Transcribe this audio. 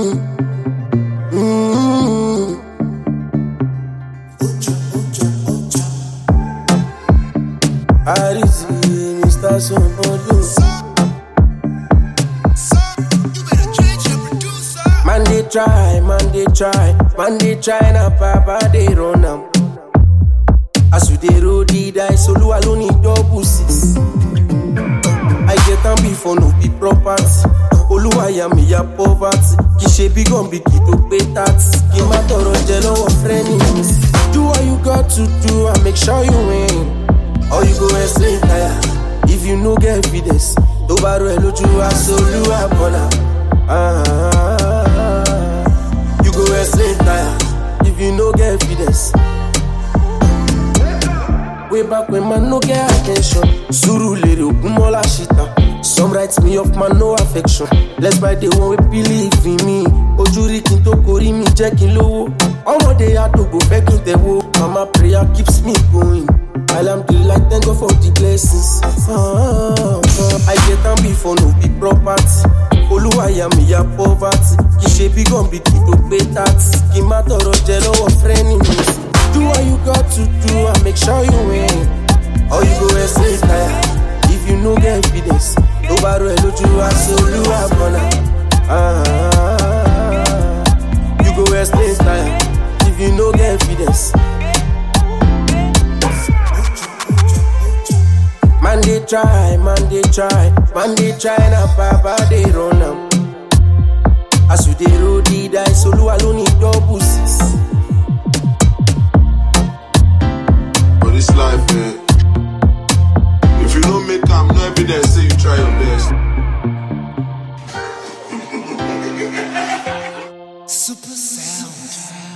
Mm. Arizzi, Mr. Somebody. Man they try, man they try, man they try na papa they run am. As we dey roll the dice, Olu alone need double six. I get am before no be property. Olúwàyà mi ya poverty. Kì í ṣe bí gànbí kì í tó pé tax. Kì í má tọrọ jẹ lọ́wọ́ friends. Do what you got to do and make sure you win. Or you go explain tire. If you no get evidence, tó bá rọ ẹ lójú aṣọ olúwa bọ̀nà. You go explain tire. If you no get evidence. Way back when man no get attention. Zuru lere ogunmọ́lá ṣìtàn. Some write me off man no affection. Let's buy the one we believe in me. Ojú rí kí n tó korí mi jẹ́ kí n lówó. Ọmọdé àdògbò fẹ́ kí n tẹ̀wó. Mama prayer keeps me going. Alhamdulillah thank God for the blessings. Ah, ah. I get am before no be property. Olúwàyà mi ya poverty. Kì í ṣe bí gànbí kì í tó pé tax. Kì í má tọrọ jẹ lọ́wọ́ frenemies. Do what you got to do and make sure you win. Or you go explain tire. If you no get evidence, tó bá rọ ẹ lójú aṣọ olúwa bọ̀nà. You go explain tire. If you no get evidence. Man they try, man they try, man they try na papa they run am. As you dey roll the dice, Olúwa ló ní double six. For this life, eh, if you don't make am, no evidence say you try your best. Super sound.